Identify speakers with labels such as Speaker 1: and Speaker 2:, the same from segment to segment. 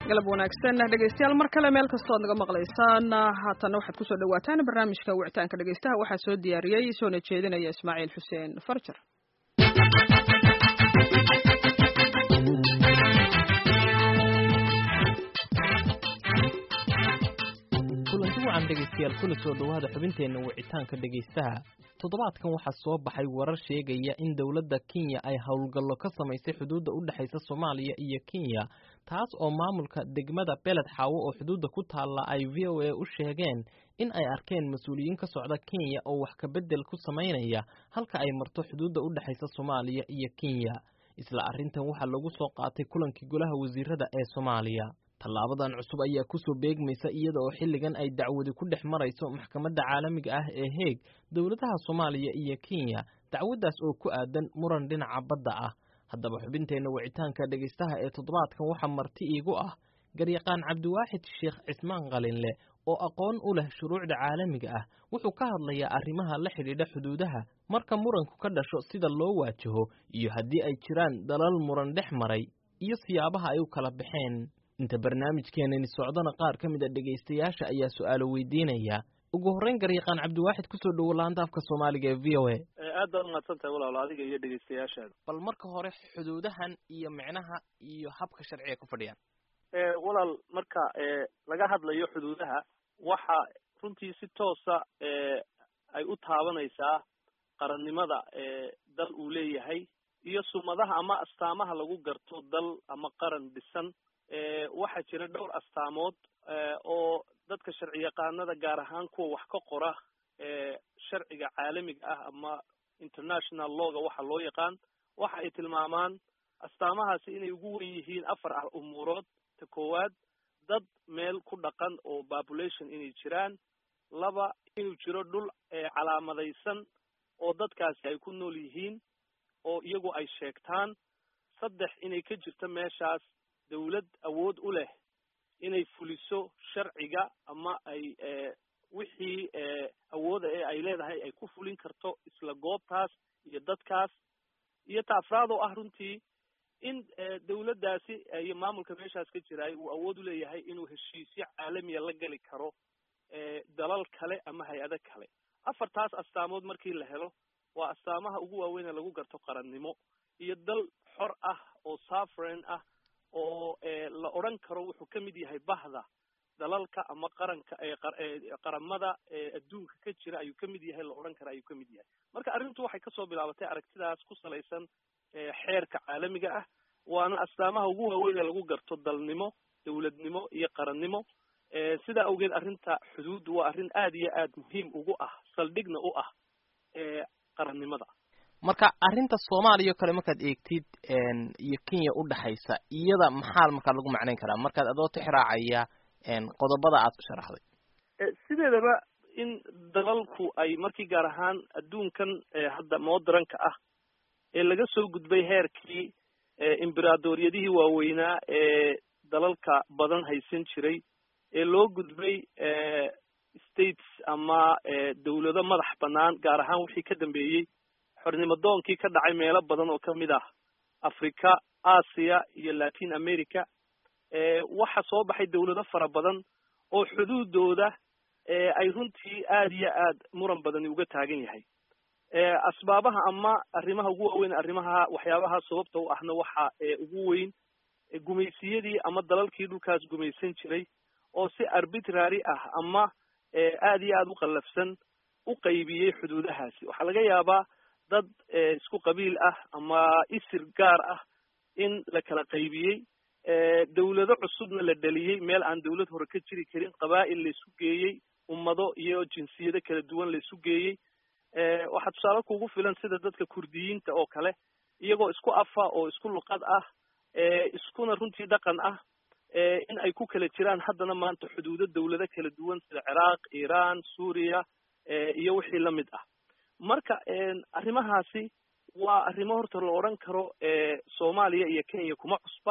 Speaker 1: galab wanaagsan dhegeystayaal mar kale meel kastood naga maqlaysaan haatana waxaad kusoo dhawaataan barnaamijka wicitaanka dhegeystaha waxaa soo diyaariyey soona jeedinaya ismaaciil xuseen farjar
Speaker 2: kulanti wacan dhegaystayaal kuna soo dhowaada xubinteenna wicitaanka dhegaystaha toddobaadkan waxaa soo baxay warar sheegaya in dowladda kenya ay howlgallo ka samaysay xuduudda u dhexaysa soomaaliya iyo kenya taas oo maamulka degmada beled xaawo oo xuduudda ku taalla ay v o a u sheegeen in ay arkeen mas-uuliyiin ka socda kenya oo wax kabedel ku samaynaya halka ay marto xuduudda u dhexaysa soomaaliya iyo kenya isla arrintan waxaa lagu soo qaatay kulankii golaha wasiirada ee soomaaliya tallaabadan cusub ayaa kusoo beegmaysa iyada oo xilligan ay dacwadi ku dhex marayso maxkamadda caalamiga ah ee heeg dowladaha soomaaliya iyo kenya dacwaddaas oo ku aadan muran dhinaca badda ah haddaba xubinteenna wicitaanka dhegaystaha ee toddobaadkan waxaa marti iigu ah garyaqaan cabdiwaaxid sheekh cismaan qalinle oo aqoon u leh shuruucda caalamiga ah wuxuu ka hadlayaa arrimaha la xidhiidha xuduudaha marka muranku ka dhasho sida loo waajaho iyo haddii ay jiraan dalal muran dhex maray iyo siyaabaha ay u kala baxeen inta barnaamijkeenani socdona qaar ka mid a dhegaystayaasha ayaa su-aalo weydiinaya ugu horreyn garyaqaan cabdiwaaxid kusoo dhowo laanta afka soomaaliga ee v o a
Speaker 3: aad baad umahadsan tahay walaalo adiga iyo dhegaystayaashaada
Speaker 2: bal marka hore xuduudahan iyo micnaha iyo habka sharciga ku fadhiyaan
Speaker 3: walaal marka laga hadlayo xuduudaha waxa runtii si toosa ay u taabanaysaa qarannimada dal uu leeyahay iyo sumadaha ama astaamaha lagu garto dal ama qaran dhisan waxaa jira dhowr astaamood oo dadka sharci yaqaanada gaar ahaan kuwa wax ka qora sharciga caalamiga ah ama international lawga waxa loo yaqaan waxa ay tilmaamaan astaamahaasi inay ugu wen yihiin afar ah umuurood ta koowaad dad meel ku dhaqan oo population inay jiraan laba inuu jiro dhul calaamadaysan oo dadkaasi ay ku nool yihiin oo iyagu ay sheegtaan saddex inay ka jirto meeshaas dawlad awood u leh inay fuliso sharciga ama ay wixii awooda ee ay leedahay ay ku fulin karto isla goobtaas iyo dadkaas iyo ta afraad oo ah runtii in dawladdaasi iyo maamulka meeshaas ka jiraay uu awood u leeyahay inuu heshiisyo caalamiya la geli karo dalal kale ama hay-ado kale afartaas astaamood markii la helo waa astaamaha ugu waaweyn ee lagu garto qarannimo iyo dal xor ah oo safren ah oo la odran karo wuxuu ka mid yahay bahda dalalka ama qaranka qaramada adduunka ka jira ayuu ka mid yahay la odhan kara ayuu ka mid yahay marka arrintu waxay kasoo bilaabatay aragtidaas ku salaysan xeerka caalamiga ah waana astaamaha ugu waaweyn ee lagu garto dalnimo dawladnimo iyo qarannimo sidaa awgeed arrinta xuduuddu waa arrin aad iyo aad muhiim ugu ah saldhigna u ah qarannimada
Speaker 2: marka arrinta soomaaliya o kale markaad eegtid iyo kenya udhexaysa iyada maxaa markaa lagu macnayn karaa markaad adoo tixraacaya qodobada aad sharaxday
Speaker 3: sideedaba in dalalku ay markii gaar ahaan adduunkan hadda modranka ah ee laga soo gudbay heerkii imberadoryadihii waaweynaa ee dalalka badan haysan jiray ee loo gudbay states ama dawlado madax banaan gaar ahaan wixii ka dambeeyey xornimadoonkii ka dhacay meelo badan oo kamid ah africa asia iyo latin america waxa soo baxay dawlado fara badan oo xuduudooda ay runtii aad iyo aad muran badani uga taagan yahay asbaabaha ama arrimaha ugu waaweyn arrimaha waxyaabaha sababta u ahna waxa ugu weyn gumaysiyadii ama dalalkii dhulkaas gumaysan jiray oo si arbitrary ah ama aad iyo aad u qallafsan u qaybiyey xuduudahaasi waxaa laga yaabaa dad isku qabiil ah ama isir gaar ah in la kala qaybiyey dawlado cusubna la dhaliyey meel aan dawlad hore ka jiri karin qabaa'il la isu geeyey ummado iyo jinsiyado kala duwan la isu geeyey waxaa tusaale kugu filan sida dadka kurdiyiinta oo kale iyagoo isku afa oo isku luqad ah iskuna runtii dhaqan ah in ay ku kala jiraan haddana maanta xuduudo dawlado kala duwan sida ciraaq iran suuriya iyo wixii lamid ah marka arrimahaasi waa arrimo horta la odhan karo soomaaliya iyo kenya kuma cusba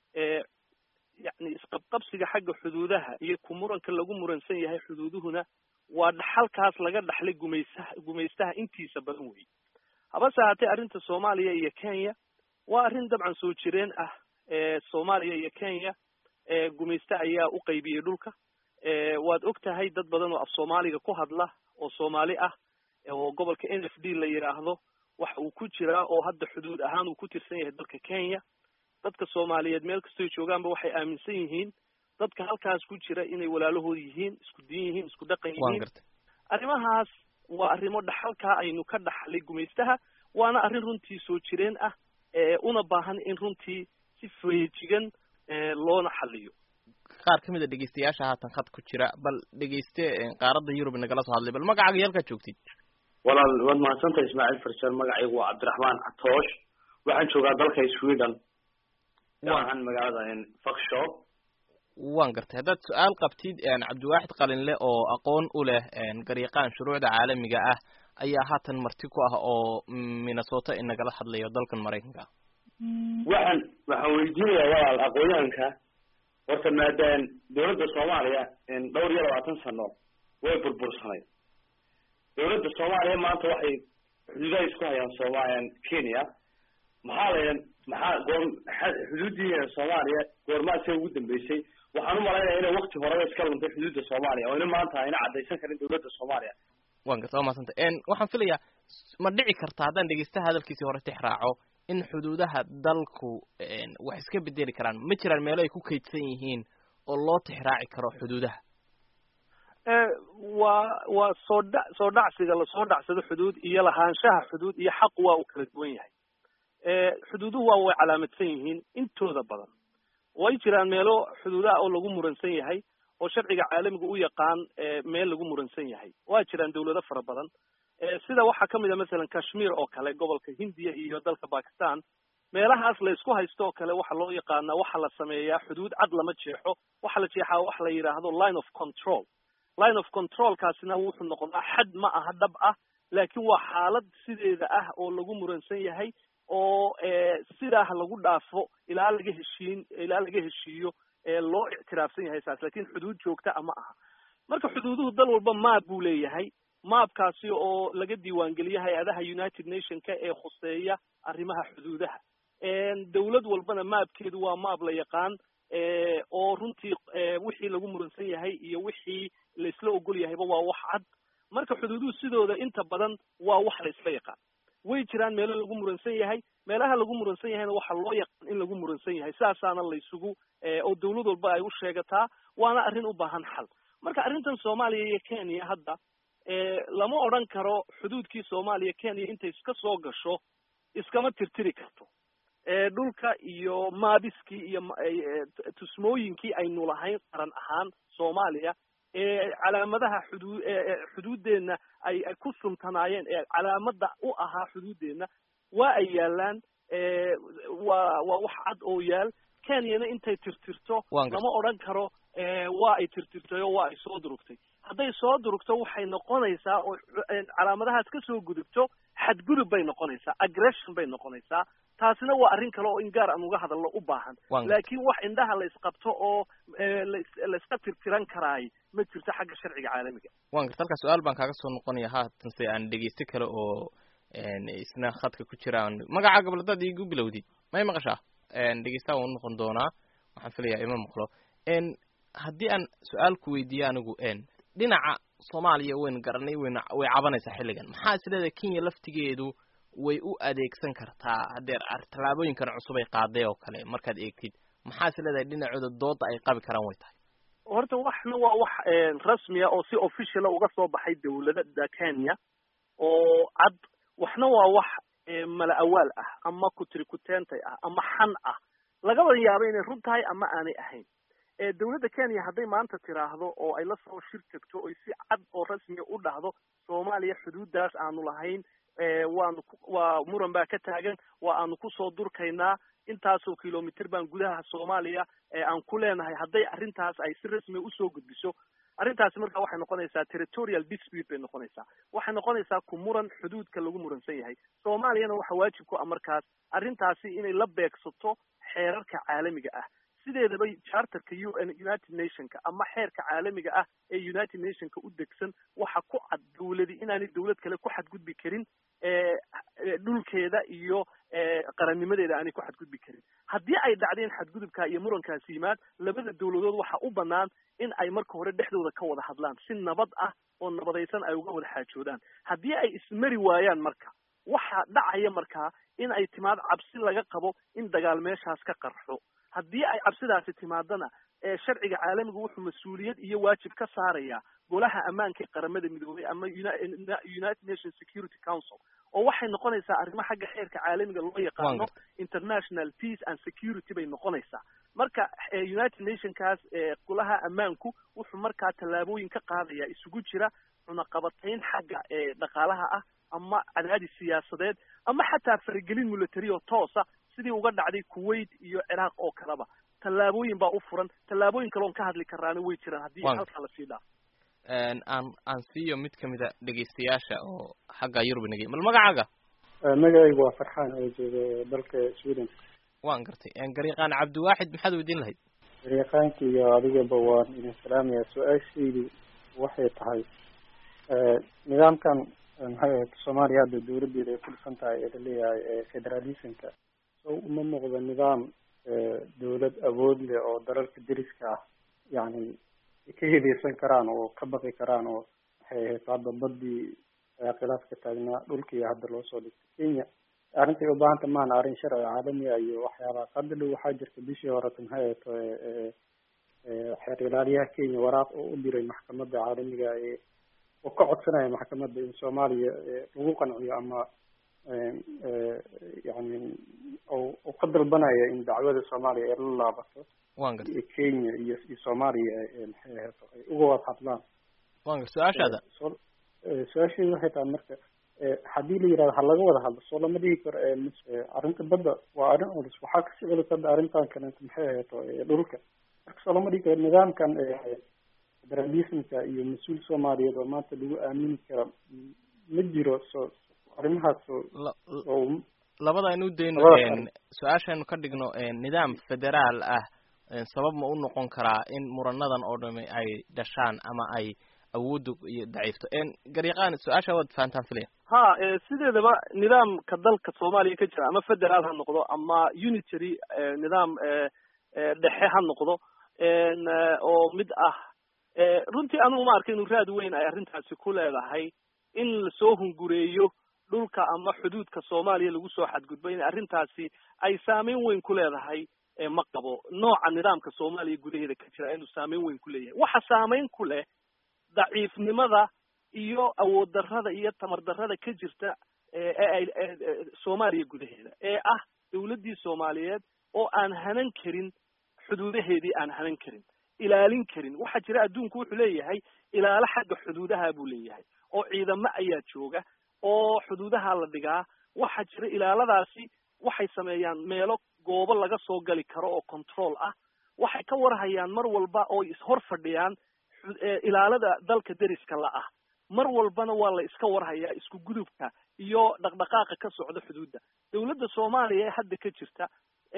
Speaker 3: yani isqabqabsiga xagga xuduudaha iyo ku muranka lagu muransan yahay xuduuduhuna waa dhaxalkaas laga dhaxlay gumaysaha gumaystaha intiisa badan wey habase haatee arrinta soomaaliya iyo kenya waa arrin dabcan soo jireen ah soomaaliya iyo kenya gumayste ayaa u qaybiyey dhulka waad og tahay dad badan oo af soomaaliga ku hadla oo soomaali ah oo gobolka n f d la yidhaahdo waxa uu ku jiraa oo hadda xuduud ahaan uu ku tirsan yahay dalka kenya dadka soomaaliyeed meel kastoy joogaanba waxay aaminsan yihiin dadka halkaas ku jira inay walaalahood yihiin isku diin yihiin isku dhaqan yihiin arrimahaas waa arrimo dhaxalkaa aynu ka dhaxlay gumaystaha waana arrin runtii soo jireen ah una baahan in runtii si feejigan loona xaliyo
Speaker 2: qaar ka mid a dhegeystayaasha haatan khad ku jira bal dhegeyste qaaradda yurub nagala soo hadlay bal magacaaga iyo halkaad joogtid
Speaker 4: walaal waad mahadsantahay ismaaciil farjar magacaygu waa cabdiraxmaan catoosh waxaan joogaa dalka sweden gaar magaalada fakshop
Speaker 2: waan gartay haddaad su-aal qabtid cabdiwaaxid qalinle oo aqoon u leh garyaqaan shuruucda caalamiga ah ayaa haatan marti ku ah oo minnesota inagala hadlayo dalkan maraykanka
Speaker 4: waxaan waxaan weydiinayaa walaal aqoonyahanka horta maadaan dawladda soomaaliya dhowr iyo labaatan sano way burbursanay dawladda soomaaliya maanta waxay xuduudaha isku hayaan sooma kenya maxaa laydhan maxaa goor xuduuddii soomaaliya goormaasee ugu dambeysay waxaan umalaynaya inay wakti horeba iska luntay xuduudda soomaaliya oo ina maanta ayna caddaysan karin dawladda soomaaliya
Speaker 2: wan garta waa mahadsanta waxaan filayaa ma dhici karta haddaan dhegeystaha hadalkiisii hore tix raaco in xuduudaha dalku wax iska bedeli karaan ma jiraan meelo ay ku kaydsan yihiin oo loo tixraaci karo xuduudaha
Speaker 3: waa waa soo dha soo dhacsiga lasoo dhacsado xuduud iyo lahaanshaha xuduud iyo xaq waa uu kala duwan yahay xuduuduhu waa way calaamadsan yihiin intooda badan way jiraan meelo xuduudaha oo lagu muransan yahay oo sharciga caalamiga u yaqaan meel lagu muransan yahay waa jiraan dawlado fara badan sida waxaa kamid a masalan kashmir oo kale gobolka hindiya iyo dalka bakistan meelahaas la isku haysto oo kale waxa loo yaqaanaa waxa la sameeyaa xuduud cad lama jeexo waxa la jeexaa waxa la yidhaahdo line of control line of controlkaasina wuxuu noqdaa xad ma aha dhab ah laakiin waa xaalad sideeda ah oo lagu muransan yahay oo sidaah lagu dhaafo ilaa laga heshiin ilaa laga heshiiyo loo ictiraafsan yahay saas lakin xuduud joogta a ma aha marka xuduuduhu dal walba maab buu leeyahay maabkaasi oo laga diiwaangeliyo hay-adaha united nationka ee khuseeya arrimaha xuduudaha dawlad walbana maabkeedu waa maab la yaqaan oo runtii wixii lagu muransan yahay iyo wixii la isla ogol yahayba waa wax cad marka xuduuduhu sidooda inta badan waa wax la isla yaqaan way jiraan meelo lagu muransan yahay meelaha lagu muransan yahayna waxa loo yaqaan in lagu muransan yahay saasaana laysugu oo dawlad walba ay u sheegataa waana arrin u baahan xal marka arrintan soomaaliya iyo kenya hadda lama odran karo xuduudkii soomaaliya kenya intay iska soo gasho iskama tirtiri karto dhulka iyo maabiskii iyo tusmooyinkii aynu lahayn qaran ahaan soomaaliya ee calaamadaha xuduu xuduuddeenna ay ay ku suntanaayeen ee calaamada u ahaa xuduuddeenna waa ay yaalaan waa waa wax cad oo yaal kenyana intay tirtirto lama odran karo waa ay tirtirtay oo waa ay soo durugtay hadday soo durugto waxay noqonaysaa oo calaamadahaas ka soo gudubto xadgudub bay noqonaysaa aggression bay noqonaysaa taasina waa arrin kale oo in gaar aan uga hadalno u baahan laakiin wax indhaha la isqabto oo la iska tirtiran karaay ma jirto xagga sharciga caalamiga
Speaker 2: wan garta halkaa su-aal baan kaaga soo noqonaya haatan se aan dhegeysto kale oo isna khadka ku jiraan magaca gabaladaad iigu bilowdid may maqashaa dhegeystaha waan unoqon doonaa waxaan filayaa ima maqlo haddii aan su-aal ku weydiiyo anigu dhinaca soomaaliya waynu garanay waynu way cabanaysaa xilligan maxaa is leedahay kenya laftigeedu way u adeegsan kartaa hadeer tallaabooyinkan cusub ay qaaday oo kale markaad eegtid maxaa is leedahay dhinacooda dooda ay qabi karaan way tahay
Speaker 3: horta waxna waa wax rasmiya oo si officiala uga soo baxay dawladda kenya oo cad waxna waa wax mala awaal ah ama kutrikuteentay ah ama xan ah lagaba yaabo inay run tahay ama aanay ahayn dawladda kenya hadday maanta tiraahdo oo ay la soo shir tagto oy si cad oo rasmiya u dhahdo soomaaliya xuduuddaas aanu lahayn waanu waa muran baa ka taagan waa aanu kusoo durkaynaa intaasoo kilomitr baan gudaha soomaaliya aan ku leenahay hadday arrintaas ay si rasmiya usoo gudbiso arrintaasi marka waxay noqonaysaa territorial dispute bay noqonaysaa waxay noqonaysaa ku muran xuduudka lagu muransan yahay soomaaliyana waxa waajib ku ah markaas arrintaasi inay la beegsato xeerarka caalamiga ah sideedaba charterka u n united nationka ama xeerka caalamiga ah ee united nationka u degsan waxa ku cad dawladi inaanay dawlad kale ku xadgudbi karin dhulkeeda iyo qarannimadeeda aanay ku xadgudbi karin haddii ay dhacdeen xadgudubka iyo murankaasi yimaad labada dawladood waxa u banaan in ay marka hore dhexdooda ka wada hadlaan si nabad ah oo nabadaysan ay uga wada xaajoodaan haddii ay ismari waayaan marka waxaa dhacaya markaa in ay timaad cabsi laga qabo in dagaal meeshaas ka qarxo haddii ay cabsidaasi timaadana ee sharciga caalamiga wuxuu mas-uuliyad iyo waajib ka saaraya golaha ammaanka ee qaramada midoobay ama united nations security council oo waxay noqonaysaa arrimo xagga xeerka caalamiga loo yaqaano international peace and security bay noqonaysaa marka united nationkaas golaha ammaanku wuxuu markaa tallaabooyin ka qaadaya isugu jira cunaqabatayn xagga dhaqaalaha ah ama cadaadis siyaasadeed ama xataa faragelin military oo toosa sidii uga dhacday kuwait iyo ciraaq oo kaleba tallaabooyin baa u furan tallaabooyin kaloon ka hadli karaana way jiraan haddii halkaa lasii dhaafo
Speaker 2: aan aan siiyo mid kamida dhegaystayaasha oo xagga yurub nagey mal magacaaga
Speaker 5: magacaygu waa farxaan oo jooga dalka sweden
Speaker 2: waan gartay garyaqaan cabdiwaaxid maxaad weydiin lahayd
Speaker 5: garyaqaanka iyo adigaba waan idin salaamaya su-aashaydu waxay tahay nidaamkan maxay ahayd soomaaliya hadda dawladdeeda ay ku dhisan tahay ee laleeyahay federalismka so uma muuqdo nidaam dawlad awood leh oo dalalka deriska ah yani ka hedeysan karaan oo ka baqi karaan oo waxay ahayd hadda badii khilaafka taagnaa dhulkii hadda loo soo dhigtay kenya arrintay ubaahanta maana arrin sharci caalami ah iyo waxyaabahaas hadda dhow waxaa jirta bishii horeta maxay ahayd xeer ilaaliyaha kenya waraaq oo u diray maxkamadda caalamiga ee oo ka codsanaya maxkamadda in soomaaliya lagu qanciyo ama yani u ka dalbanaya in dacwada soomaaliya ay la laabato
Speaker 2: wan garta
Speaker 5: kenya iyo iyo soomaaliya maxay ahayd ay uga wada hadlaan
Speaker 2: wan garta su-aashaada
Speaker 5: su-aasheedu waxay tahay marka haddii la yirahdo ha laga wada hadlo soo lama dhihi karo arrinta badda waa arrin culus waxaa kasii culus hadda arrintan kaleeto maxay ahayd dhulka marka soo lama dhihi karo nidaamkan federalismka iyo mas-uul soomaaliyeed oo maanta lagu aamini kara ma jiro so arrimahaas oo
Speaker 2: labada aynu udayno su-aashaynu ka dhigno nidaam federaal ah sabab ma u noqon karaa in muranadan oo dhami ay dhashaan ama ay awoodda iyo daciifto garyaqaan su-aasha waad fahantaan filaya
Speaker 3: ha sideedaba nidaamka dalka soomaaliya ka jira ama federaal ha noqdo ama unitary nidaam dhexe ha noqdo oo mid ah runtii anugu ma arka inuu raad weyn ay arrintaasi ku leedahay in lasoo hungureeyo dhulka ama xuduudka soomaaliya lagu soo xadgudbo in arrintaasi ay saameyn weyn ku leedahay ma qabo nooca nidaamka soomaaliya gudaheeda ka jira inuu saameyn weyn ku leeyahay waxa saameyn ku leh daciifnimada iyo awood darrada iyo tamar darrada ka jirta ee soomaaliya gudaheeda ee ah dawladdii soomaaliyeed oo aan hanan karin xuduudaheedii aan hanan karin ilaalin karin waxaa jira adduunku wuxuu leeyahay ilaalo xagga xuduudaha buu leeyahay oo ciidamo ayaa jooga oo xuduudaha la dhigaa waxaa jira ilaaladaasi waxay sameeyaan meelo goobo laga soo gali karo oo control ah waxay ka warhayaan mar walba oo ishor fadhiyaan ilaalada dalka deriska la ah mar walbana waa la iska warhayaa isku gudubka iyo dhaqdhaqaaqa ka socda xuduudda dawladda soomaaliya ee hadda ka jirta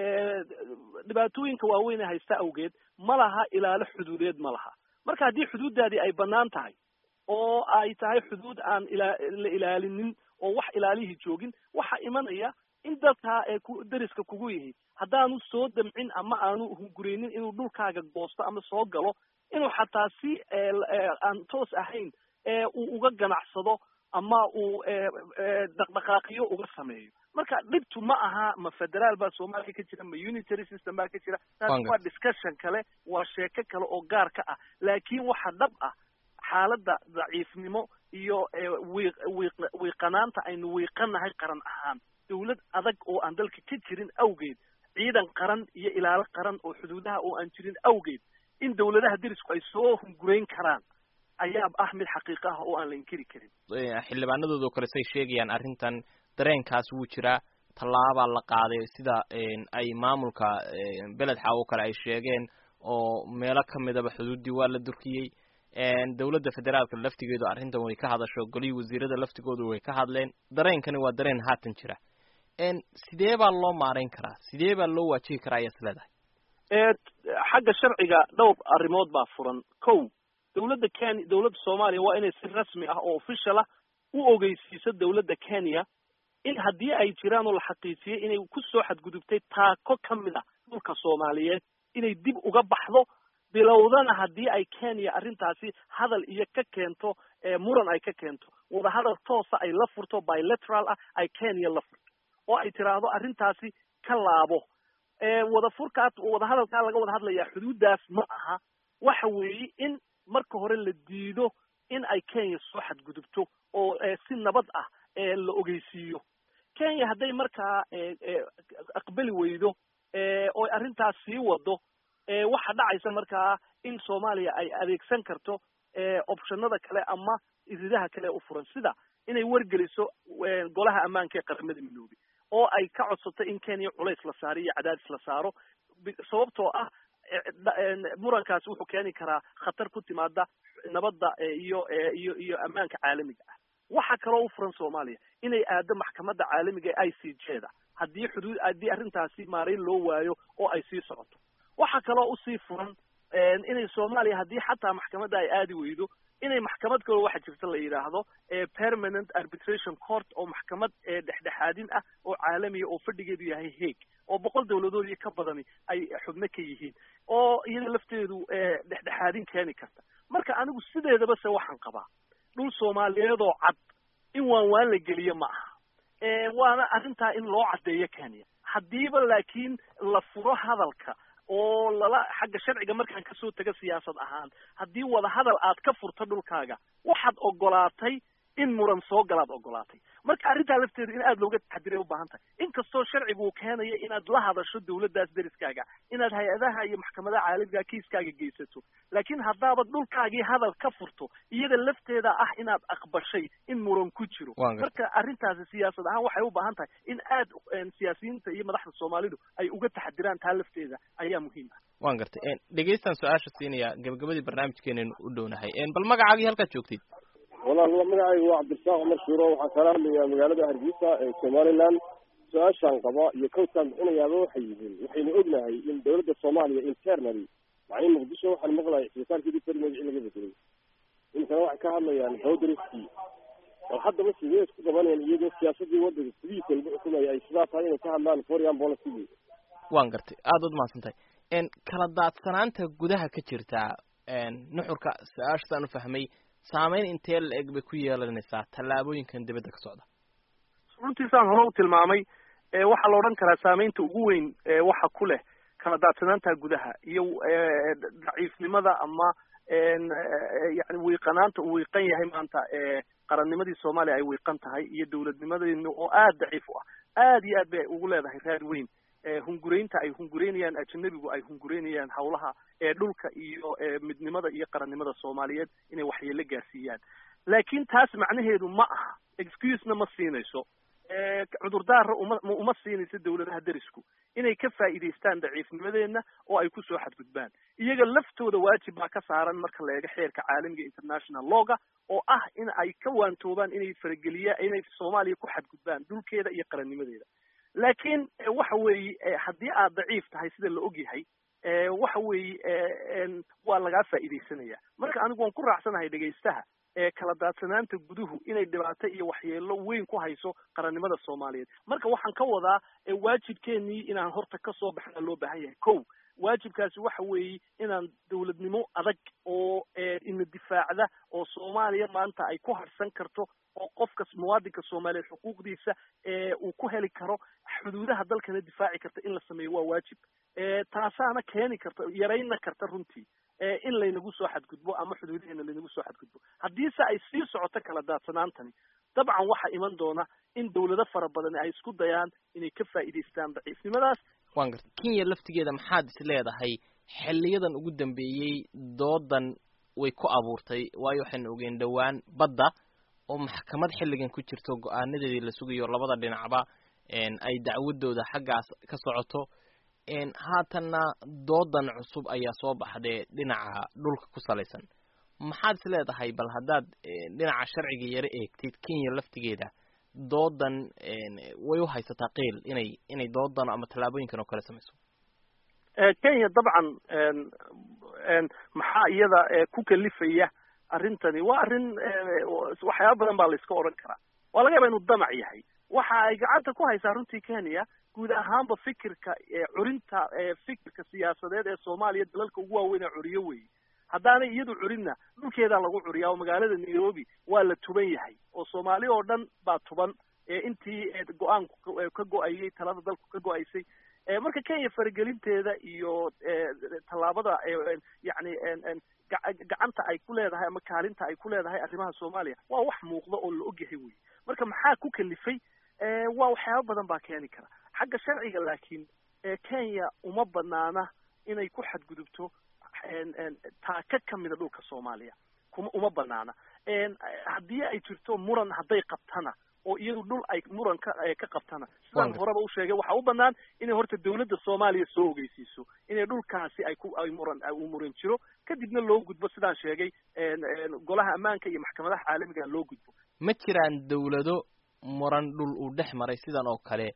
Speaker 3: dhibaatooyinka waaweyn ee haysta awgeed ma laha ilaalo xuduudeed ma laha marka haddii xuduuddaadii ay bannaan tahay oo ay tahay xuduud aan ila la ilaalinin oo wax ilaalihii joogin waxaa imanaya in dalkaa ee ku deriska kugu yihi haddaanu soo damcin ama aanu hungureynin inuu dhulkaaga goosto ama soo galo inuu xataa si aan toos ahayn uu uga ganacsado ama uu dhaqdhaqaaqiyo uga sameeyo marka dhibtu ma aha ma federaal baa soomaaliya ka jira ma unitary system baa ka jira taas waa discussion kale waa sheeko kale oo gaar ka ah laakiin waxa dhab ah xaaladda daciifnimo iyo wiiq wiiq wiiqanaanta aynu wiiqanahay qaran ahaan dawlad adag oo aan dalka ka jirin awgeed ciidan qaran iyo ilaalo qaran oo xuduudaha oo aan jirin awgeed in dawladaha derisku ay soo hungurayn karaan ayaa ah mid xaqiiqo ah oo aan la inkiri karin
Speaker 2: xildhibaanadooda kale say sheegayaan arrintan dareenkaas wuu jiraa tallaabaa la qaaday sida ay maamulka beled xaawo kale ay sheegeen oo meelo kamidaba xuduuddii waa la durkiyey dawladda federaalka laftigeedu arrintan way ka hadasho golihii wasiirada laftigoodu way ka hadleen dareenkani waa dareen haatan jira sidee baa loo maarayn karaa sidee baa loo waajihi karaa ayaad is leedahay
Speaker 3: xagga sharciga dhowr arrimood baa furan kow dawladda kenya dawladda soomaaliya waa inay si rasmi ah oo official ah u ogeysiiso dawladda kenya in haddii ay jiraan oo la xaqiijiyey inay ku soo xadgudubtay taako ka mid a dhulka soomaaliyeed inay dib uga baxdo bilowdana haddii ay kenya arrintaasi hadal iyo ka keento muran ay ka keento wadahadal toosa ay la furto bilateral ah ay kenya la furto oo ay tiraahdo arrintaasi ka laabo wadafurkaa wadahadalkaa laga wada hadlayaa xuduuddaas ma aha waxa weeye in marka hore la diido in ay kenya soo xadgudubto oo si nabad ah la ogeysiiyo kenya hadday markaa aqbali weydo oo arrintaas sii wado waxa dhacaysa markaa in soomaaliya ay adeegsan karto optionada kale ama iridaha kale u furan sida inay wargeliso golaha ammaanka ee qaramada midoobay oo ay ka codsato in kenya culays la saaro iyo cadaadis la saaro sababtoo ah murankaasi wuxuu keeni karaa khatar ku timaada nabadda iyo iyo iyo ammaanka caalamiga ah waxa kaloo u furan soomaaliya inay aado maxkamadda caalamiga ee i c j da haddii xuduud haddii arrintaasi maarayn loo waayo oo ay sii socoto waxa kaloo usii furan inay soomaaliya haddii xataa maxkamadda ay aadi weydo inay maxkamad kaloo waxa jirta la yidhaahdo permanent arbitration court oo maxkamad dhexdhexaadin ah oo caalamiya oo fadhigeedu yahay haeg oo boqol dawladood iyo ka badani ay xubno ka yihiin oo iyada lafteedu dhexdhexaadin keeni karta marka anigu sideedaba se waxaan qabaa dhul soomaaliyeedoo cad in waan waan la geliyo ma aha waana arrintaa in loo caddeeyo kenya haddiiba laakiin la furo hadalka oo lala xagga sharciga markaan kasoo taga siyaasad ahaan haddii wada hadal aad ka furto dhulkaaga waxaad ogolaatay in muran soo galaad ogolaatay marka arrintaa lafteedu in aada looga taxadiray ubaahan tahay inkastoo sharcigu uu keenayo inaad la hadasho dawladdaas deriskaaga inaad hay-adaha iyo maxkamadaha caalamiga kiiskaaga geysato laakiin haddaaba dhulkaagii hadal ka furto iyada lafteeda ah inaad aqbashay in muran ku jiro marka arrintaasi siyaasad ahaan waxay u baahan tahay in aad siyaasiyiinta iyo madaxda soomaalidu ay uga taxadiraan taa lafteeda ayaa muhiim ah
Speaker 2: waan gartay dhegeystan su-aasha siinaya gabagabadii barnaamijkeenan u dhownahay bal magacaagii halkaad joogtid
Speaker 6: walaal magacaygu waa cabdirasaaq cumar shuuro waxaan kala hadlayaa magaalada hargeysa ee somaliland su-aashaan qaba iyo kowtaan bixinayaaba waxay yihiin waxaynu ognahay in dawladda soomaaliya internally macnii muqdisho waxaan maqlaya isbitaalkeedii beri magacii laga bedelay iminkana waxay ka hadlayaan howdariskii bal haddaba sidee isku qabanayaan iyadoo siyaasadii waddanka sidiisa lagu xukumaya ay sidaa tahay inay ka hadlaan foreign policy
Speaker 2: waan gartay aada ud mahadsan tahay kala daadsanaanta gudaha ka jirta nuxurka su-aashasaan u fahmay saameyn intee la eg bay ku yeelanaysaa tallaabooyinkan dibadda ka socda
Speaker 3: runtiisaan hore u tilmaamay waxaa la odhan karaa saameynta ugu weyn waxa ku leh kala daadsanaanta gudaha iyo daciifnimada ama yani wiiqanaanta uu wiiqan yahay maanta qarannimadii soomaaliya ay wiiqan tahay iyo dawladnimadeena oo aada daciif u ah aada iyo aad bay ugu leedahay raad weyn hunguraynta ay hungureynayaan ajanabigu ay hungureynayaan hawlaha dhulka iyo midnimada iyo qarannimada soomaaliyeed inay waxyeelo gaarsiiyaan laakiin taas macnaheedu ma aha excusena ma siinayso cudurdaara uma uma siinayso dawladaha derisku inay ka faa'iidaystaan daciifnimadeenna oo ay kusoo xadgudbaan iyaga laftooda waajib baa ka saaran marka la eego xeerka caalamiga international lawga oo ah in ay ka waantoobaan inay farageliya inay soomaaliya ku xadgudbaan dhulkeeda iyo qarannimadeeda laakiin waxa weeye haddii aad daciif tahay sida la og yahay waxa weeye waa lagaa faa'iidaysanaya marka anigu waan ku raacsanahay dhegaystaha kala daadsanaanta guduhu inay dhibaato iyo waxyeelo weyn ku hayso qarannimada soomaaliyeed marka waxaan ka wadaa waajibkeenii inaan horta kasoo baxna loo baahan yahay ko waajibkaasi waxa weeye inaan dawladnimo adag oo ina difaacda oo soomaaliya maanta ay ku harsan karto oo qofka muwaadinka soomaaliyeed xuquuqdiisa uu ku heli karo xuduudaha dalkana difaaci karta in la sameeyo waa waajib taasaana keeni karta yarayna karta runtii in laynagu soo xadgudbo ama xuduudaheena laynagu soo xadgudbo haddiise ay sii socoto kala daadsanaantani dabcan waxaa iman doona in dawlado fara badan ay isku dayaan inay ka faa'iidaystaan daciifnimadaas
Speaker 2: waan garta kenya laftigeeda maxaad is leedahay xiliyadan ugu dambeeyey doodan way ku abuurtay waayo waxaynu ogeen dhowaan badda oo maxkamad xilligan ku jirto go-aanadeedii la sugayo labada dhinacba ay dacwadooda xaggaas ka socoto haatanna doodan cusub ayaa soo baxdee dhinaca dhulka ku salaysan maxaad is leedahay bal haddaad dhinaca sharciga yaro eegtid kenya laftigeeda doodan way u haysataa qiil inay inay doodan ama tallaabooyinkan oo kale samayso
Speaker 3: kenya dabcan maxaa iyada ku kalifaya arrintani waa arrin waxyaaba badan baa la iska odhan karaa waa laga yaaba inuu damac yahay waxa ay gacanta ku haysaa runtii kenya guud ahaanba fikirka curinta fikirka siyaasadeed ee soomaaliya dalalka ugu waaweyn ee curiyo weeye haddaanay iyadu curinna dhulkeedaa lagu curiyaa oo magaalada nairobi waa la tuban yahay oo soomaali oo dhan baa tuban intii go-aanku ka go-ayay talada dalku ka go-aysay marka kenya faragelinteeda iyo tallaabada yani gacanta ay ku leedahay ama kaalinta ay ku leedahay arrimaha soomaaliya waa wax muuqda oo la ogyahay wey marka maxaa ku kalifay waa waxyaaba badan baa keeni kara xagga sharciga laakiin kenya uma banaana inay ku xadgudubto taaka kamida dhulka soomaaliya kuma uma banaana haddii ay jirto muran hadday qabtana oo iyadu dhul ay muran ka ka qabtana sidaan horeba u sheegay waxaa u banaan inay horta dawladda soomaaliya soo ogeysiiso inay dhulkaasi ay ku ay muran uu muran jiro kadibna loo gudbo sidaan sheegay golaha ammaanka iyo maxkamadaha caalamiga loo gudbo
Speaker 2: ma jiraan dawlado muran dhul uu dhex maray sidan oo kale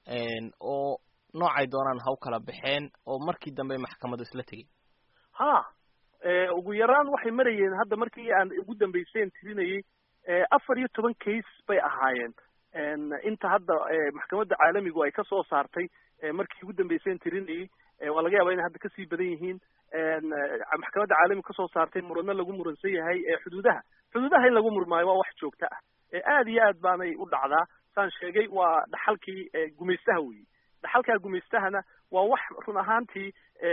Speaker 2: oo noocay doonaan ha u kala baxeen oo markii dambe maxkamadu isla tegey
Speaker 3: ha ugu yaraan waxay marayeen hadda markii aan ugu dambeyseen tirinayay afar iyo toban case bay ahaayeen inta hadda maxkamadda caalamigu ay kasoo saartay markii ugu dambeyseen tirinayay waa laga yaaba inay hadda kasii badan yihiin maxkamadda caalamigu kasoo saartay muranno lagu muransan yahay xuduudaha xuduudaha in lagu murmaayo waa wax joogto ah aad iyo aad baanay u dhacdaa saan sheegay waa dhaxalkii gumaystaha weyi dhaxalkaa gumaystahana waa wax run ahaantii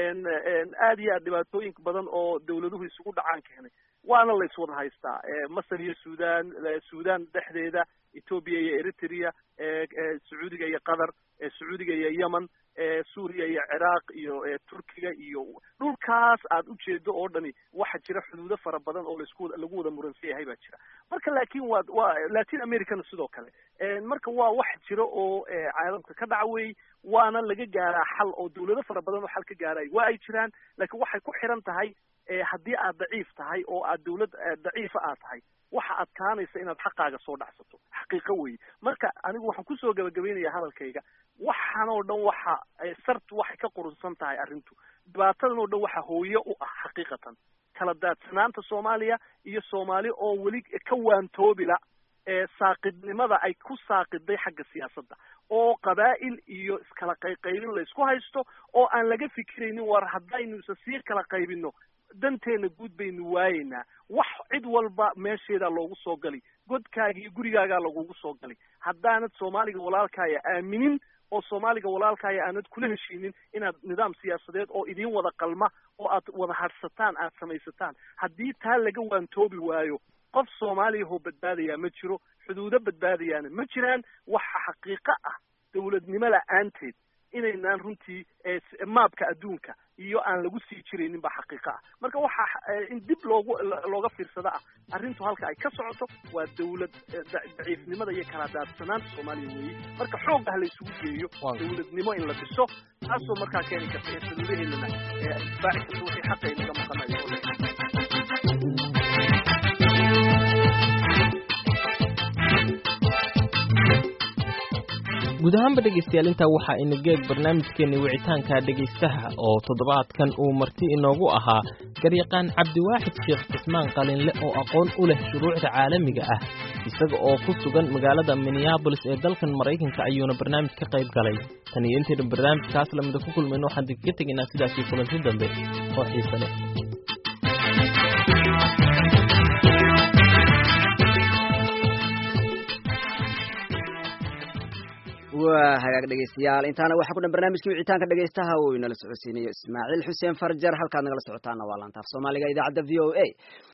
Speaker 3: aad iyo aad dhibaatooyin badan oo dawladuhu isugu dhacaan keenay waana la iswada haystaa masar iyo sudan sudan dhexdeeda ethoobia iyo eritrea sacuudiga iyo qatar sacuudiga iyo yemen suuriya iyo ciraaq iyo turkiga iyo dhulkaas aad ujeedo oo dhani waxa jira xuduudo fara badan oo laisku lagu wada muransan yahay baa jira marka laakin waa waa latin americana sidoo kale marka waa wax jira oo caalamka ka dhaca wey waana laga gaaraa xal oo dawlado fara badan oo xal ka gaaray waa ay jiraan laakiin waxay ku xiran tahay haddii aad daciif tahay oo aad dawlad daciifa aad tahay waxa adkaanaysa inaad xaqaaga soo dhacsato xaqiiqo weeye marka anigu waxaan kusoo gabagabaynayaa hadalkayga waxaan oo dhan waxa sartu waxay ka qurunsan tahay arrintu dhibaatadan oo dhan waxa hooye u ah xaqiiqatan kala daadsanaanta soomaaliya iyo soomaali oo weli ka waantoobila saaqidnimada ay ku saaqiday xagga siyaasadda oo qabaa'il iyo iskala qayqaybin la isku haysto oo aan laga fikiraynin war haddaynu isa sii kala qaybino danteena guud baynu waayeynaa wax cid walba meesheedaa loogu soo gali godkaaga iyo gurigaagaa lagugu soo gali haddaanad soomaaliga walaalkaaya aaminin oo soomaaliga walaalkaaya aanad kula heshiinin inaad nidaam siyaasadeed oo idiin wada qalma oo aad wada hadhsataan aad samaysataan haddii taa laga waantoobi waayo qof soomaaliyahoo badbaadayaa ma jiro xuduudo badbaadayaana ma jiraan waxa xaqiiqo ah dawladnimo la-aanteed inaynaan runtii maabka adduunka iyo aan lagu sii jiraynin baa xaqiiqo ah marka waxa in dib loogu looga fiirsada ah arrintu halka ay ka socoto waa dawlad daciifnimada iyo kala daadsanaanta soomaaliya weeye marka xoog ah la isugu geeyo dawladnimo in la dhiso taasoo markaa keeni karta in xuduudaheennana difaaci karta wixii xaqa inaga maqanayo
Speaker 2: guud ahaanba dhegaystayaal intaa waxaa ina geeg barnaamijkeenni wicitaanka dhegaystaha oo toddobaadkan uu marti inoogu ahaa garyaqaan cabdiwaaxid sheekh cismaan qalinle oo aqoon u leh shuruucda caalamiga ah isaga oo ku sugan magaalada minneabolis ee dalkan maraykanka ayuuna barnaamij ka qayb galay tan iyo intaynu barnaamijkaas lamida ku kulmayno waxaan dikaga tegaynaa sidaasii kulanti dambe oo xiise leh
Speaker 7: waa hagaag dhegeystayaal intaana waxaa ku dhan barnaamijkii wicitaanka dhegeystaha uu inala socodsiinayo ismaaciil xuseen farjar halkaad nagala socotaana waa laantaaf soomaaliga idaacadda v o a